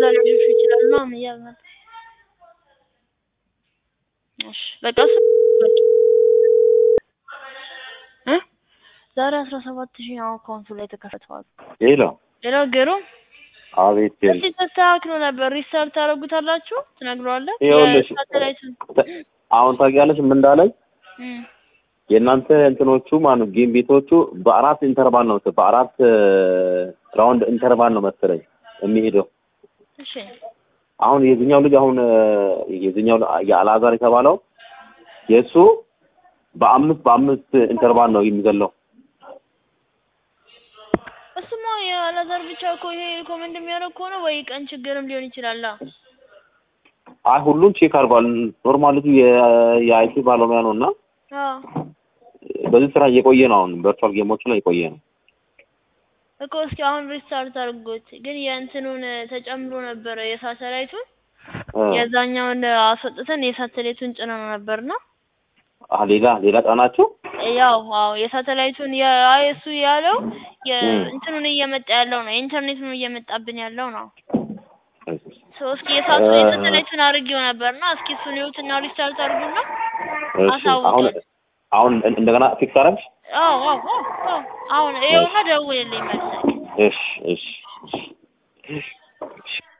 ሊያሸሹ ይችላሉ ምናምን እያልን ነበር። እሺ በቃ እሱ እ ዛሬ አስራ ሰባት ሺህ ነው አካውንቱ ላይ የተከፈተዋል። ሌላ ሌላው ግሩም አቤት ቴል እስቲ ተስተካክሎ ነበር ሪስታርት ታደርጉታላችሁ ትነግረዋለህ ይኸውልሽ የሳተላይቱን አሁን ታውቂያለሽ ምን እንዳለኝ እም የእናንተ እንትኖቹ ማነው ጌም ቤቶቹ በአራት ኢንተርቫል ነው በአራት ራውንድ ኢንተርቫል ነው መሰለኝ የሚሄደው። እሺ አሁን የዚህኛው ልጅ አሁን የዚህኛው የአልአዛር የተባለው የእሱ በአምስት በአምስት ኢንተርቫል ነው የሚገለው። እሱማ የአላዛር ብቻ እኮ ይሄ ሪኮመንድ የሚያደርግ ከሆነ ወይ ቀን ችግርም ሊሆን ይችላል። አይ ሁሉም ቼክ አድርጓል። ኖርማል ልጁ የ- የአይቲ ባለሙያ ነው እና አዎ በዚህ ስራ እየቆየ ነው። አሁን ቨርቹዋል ጌሞቹ ላይ እየቆየ ነው። እኮ እስኪ አሁን ሪስታርት አድርጎት ግን የእንትኑን ተጨምሮ ነበረ የሳተላይቱን እ የዛኛውን አስወጥተን የሳተላይቱን ጭነን ነበርና አ ሌላ ሌላ ጫናቸው ያው አዎ የሳተላይቱን ያ- እሱ ያለው እም። የእንትኑን እየመጣ ያለው ነው የኢንተርኔቱን እየመጣብን ያለው ነው። ሶ እስኪ የሳቱ እ የሳተላይቱን አድርጌው ነበርና እስኪ እሱን ይሁትና ሪስታርት አድርጉና እሺ አሳውቀን። አሁን አሁን እንደገና ፊክስ አደረግሽ? አዎ አዎ አዎ አዎ አሁን ይኸውና ደውልልኝ መልሰህ እሺ እሺ እሺ